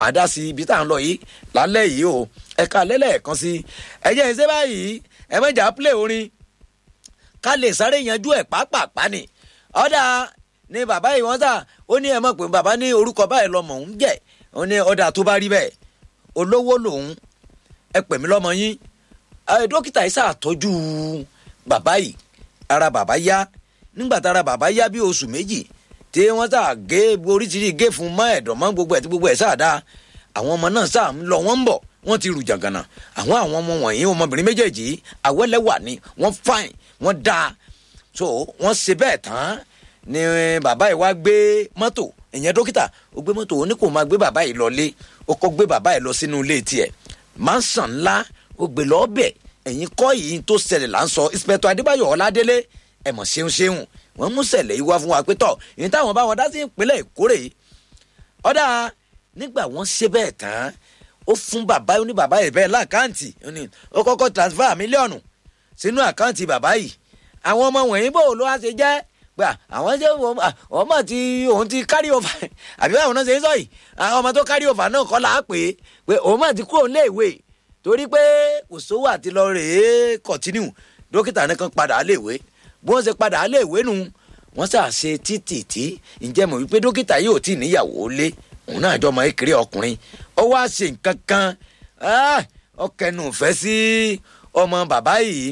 àdá sí ibi tá à ń lọ yìí lálẹ́ yìí o ẹ̀ka lẹ́lẹ́ẹ̀kan sí ẹ̀jẹ̀ ìṣe báyìí ẹ mẹ́jà play orin ká lè sáré yanjú ẹ̀ pápápá ni ọ̀dà ni bàbá yìí wọ́n sà ó ní ẹ mọ̀ pé bàbá ní orúkọ báyìí lọ́mọ òun jẹ́ ó ní ọ̀dà tó bá rí bẹ́ẹ̀ olówó lòun ẹ pè mí lọ́mọ yín dókítà yìí ṣàtọ́jú bàbá yìí ara bàbá yá nígbà tára bàbá yá bí oṣù méjì tí wọ́n sà gé oríṣiríṣi gé fún mọ́ ẹ̀dọ̀ mọ́ gbogbo ẹ̀ tí gbogbo ẹ̀ sà dá àwọn ọmọ náà sà ń lọ wọ́n ń bọ̀ wọ́n ti rù jàǹgànà àwọn àwọn ọmọ wọ̀nyí ọmọbìnrin méjèèjì àwẹ́lẹ́wà ni wọ́n fine wọ́n dáa so wọ́n ṣe bẹ́ẹ̀ tán ni bàbá yìí wá gbé mọ́tò ìyẹn dókítà ó gbé mọ́tò ó ní kó máa gbé bàbá yìí lọlé ó kọ́ gbé bàbá yìí lọ sínú ilé tiẹ̀ mansion ńlá ó gbé lọ bẹ̀ ẹ̀yìn kọ́ yìí tó ṣẹlẹ̀ là ń sọ inspector adébáyọ̀ ọládélé ẹ̀ mọ̀ ṣeun ṣeun wọ́n mú ṣẹlẹ̀ yìí wá fún wa pé tọ̀ ìyẹn táwọn bá wọn dá sí ìpínlẹ̀ ìkórè ọ̀dà nígbà wọ́n ṣe bẹ́ẹ̀ tán ó fún bàbá ó ní bàbá yìí bẹ́ẹ̀ láàkáǹtì ó kọ́kọ́ transfer mílíọ̀nù sínú àkáǹtì bàbá yìí àwọn ọmọ wọ̀nyí bò ló wá ṣe jẹ́ pé àwọn ṣe wọ́n mọ̀ tí òun ti carry over àbí báwọn náà ṣe ń sọ yìí àwọn ọmọ tó carry over náà kọ́ là á pè é pé òun mọ̀ ti kúrò léèwé torí pé kò sówó àti lọ rèé continue dókítà nìkan padà á léèwé bí wọ́n ṣe padà á léèwé nu wọ́n ṣà ṣe títì tí ǹjẹ́ mọ̀ wípé dókítà yìí ò tí ì níyàwó lé òun náà jọ ọmọ kékeré ọkùnrin ó wá ṣe nǹkan kan ọkẹnu fẹ́ sí ọmọ bàbá yìí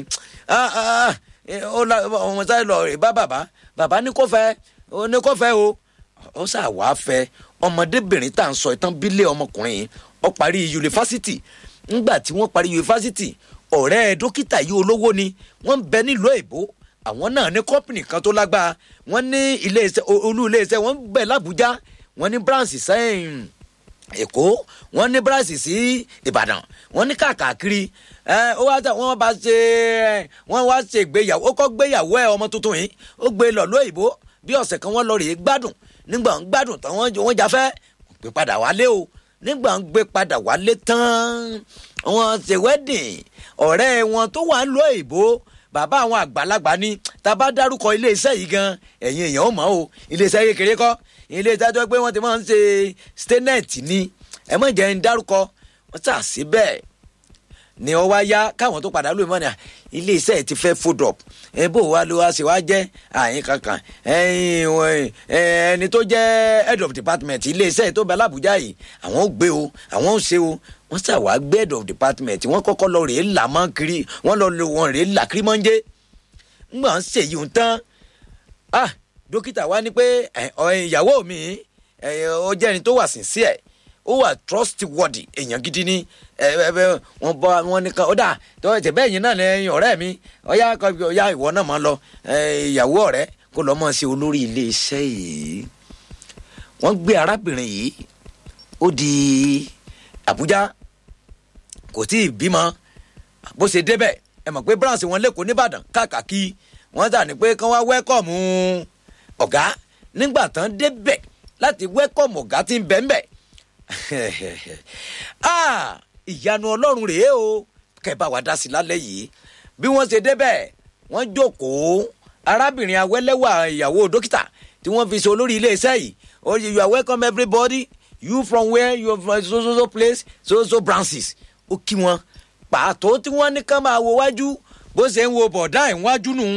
ọmọ sáré lọ rè bá bàbá bàbá ní kò fẹ́ ní kò fẹ́ o ó sà wá fẹ́ ọmọdébìnrin tá à ń sọ ìtàn bílẹ̀ ọmọkùnrin yìí ó parí yunifásitì ńgbà tí wọ́n parí yunifásitì ọ̀rẹ́ dókítà yìí olówó ni wọ́n ń bẹ nílùú èbó àwọn náà ní kọ́pìnì kan tó lágbára wọ́n ní iléeṣẹ́ olú iléeṣẹ́ wọ́n bẹ̀ lábújá wọ́n ní branch sẹ́yìn èkó wọ́n ní branch sí ìbàdàn wọ́n ní káàkiri ẹ ó wá tẹ wọ́n bá ṣe wọ́n wá ṣe ìgbéyàwó ó kọ́ gbéyàwó ẹ ọmọ tuntun yìí ó gbé lọ lóyìnbó bí ọ̀sẹ̀ kan wọ́n lọ rèé gbádùn nígbà ń gbádùn tán wọ́n jáfẹ́ gbé padà wálé o nígbà ń gbé padà wálé tán wọ́n ṣe wedding ọ̀rẹ́ wọn tó wà ń lọ òyìnbó bàbá àwọn àgbàlagbà ní tá a bá dárúkọ iléeṣẹ́ yìí gan ẹ̀yin èèyàn ó mọ̀ o iléeṣẹ́ kékeré kọ́ iléeṣẹ́ tó pé wọ́n ti máa ń ṣe statement ni ẹ mọ̀ jẹ́ ń dárúkọ wọ́n ṣà sí bẹ́ẹ̀ ni ọ wá yá káwọn tó padà lóyún mọ́ ni iléeṣẹ́ ti fẹ́ fold up ẹ bó wa ló wá ṣe wá jẹ́ àyín kankan ẹni tó jẹ́ head of department iléeṣẹ́ tó bẹ alábùjá yìí àwọn ò gbé o àwọn ò ṣe o wọ́n ṣà wá gbé head of department wọ́n kọ́kọ́ lọ rèé là mọ́ kiri wọ́n lọ lo wọn rèé là kiri mọ́njẹ́ ńgbà ń ṣèyí ń tán ah dókítà wa ní pé ìyàwó mi ó jẹ́ ẹni tó wà sincere ó wà trustworthy èèyàn gidi ni wọn bọ wọn nìkan ó dà tó ẹsẹ bẹ́ẹ̀ yín náà lẹ́yìn ọ̀rẹ́ mi ọ̀yá ọ̀yá ìwọ náà máa lọ ìyàwó ọ̀rẹ́ kó lọ́ mọ̀ sí olórí iléeṣẹ́ yìí wọ́n gbé arábìnrin yìí ó di Àbújá kò tí ì bímọ bó ṣe débẹ̀ ẹ mọ̀ pé branch wọn lẹ́kọ̀ọ́ nìbàdàn káàkiri wọ́n dà ní pé kán wá wẹ́kọ̀mù ọ̀gá nígbà tán débẹ̀ láti wẹ́kọ̀mù ọ̀gá tí ń bẹ̀ ń bẹ̀ ìyanu ọlọ́run rèé o kẹba wa dá sí lálẹ́ yìí bí wọ́n ṣe débẹ̀ wọ́n jókòó arábìnrin awẹ́lẹ́wà ìyàwó dókítà tí wọ́n fi ṣe olórí iléeṣẹ́ yìí oh you are welcome everybody you from where you are from so so so place so so branches ó kí wọn pàtó tí wọ́n ní ká máa wo wájú bó ṣe ń wo bọ̀dá ẹ̀ wájú nù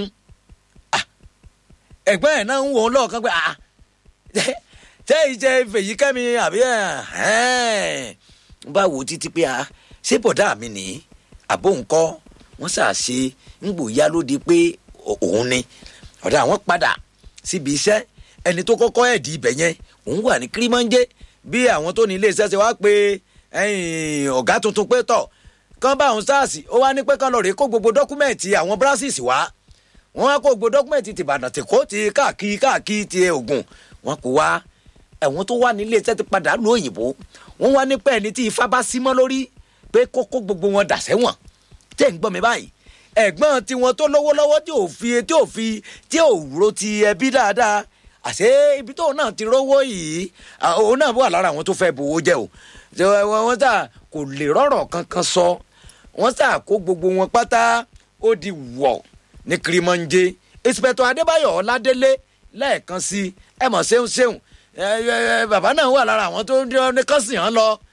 ẹ̀gbọ́n ẹ̀ náà ń wò ó lọ́ọ̀kan pé ah tẹ́ ìjẹ́ fèyí kẹ́mi àbí ẹ̀ bá wò títí pé a ṣé bọ̀dá mi ní àbó nǹkọ́ wọ́n ṣàṣe ń gbò yá lóde pé òun ni ọ̀dà àwọn padà síbi iṣẹ́ ẹni tó kọ́kọ́ ẹ̀dì ibẹ̀ yẹn òun wà ní kírímọ́njẹ́ bí àwọn tó ní iléeṣẹ́ ṣe wá pé ọ̀gá tuntun pé tọ̀ kán bá àwọn sars ó wá ní pé kán lọ rèé kó gbogbo dọ́kúmẹ̀ntì àwọn brasses wá wọ́n wá kó gbogbo dọ́kúmẹ̀ntì tìbàdàn tìkó ti káàkiri káàkiri ti Ògùn wọn kò wá ẹ̀wọ̀n tó wà nílé iṣẹ́ ti padà lu òyìnbó wọ́n wá nípa ẹni tí ifá bá símọ́ lórí pé kókó gbogbo wọn dà sẹ́wọ̀n tẹ́ ń gbọ́ mi báyìí ẹ̀gbọ́n tiwọn tó lówó lọ́wọ́ tí ò fi tí ò fi tí ò ro ti ẹbí dáadáa àṣé ibi tóun náà ti rówó yìí òun náà wà lára àwọn tó fẹ́ bowó jẹ́ o wọ́n sà kò lè rọ̀rọ̀ kankan sọ wọ́n sà kó gbogbo wọn pátá ó di wọ̀ ní kirimọ́njé ìsìpẹ̀tọ̀ adébáyọ̀ ọládélé lẹ́ẹ̀kan sí ẹ mọ̀ ṣeun ṣeun ẹ, ẹ, ẹ, bàbá náà wà lára àwọn tó ní kán sì hàn lọ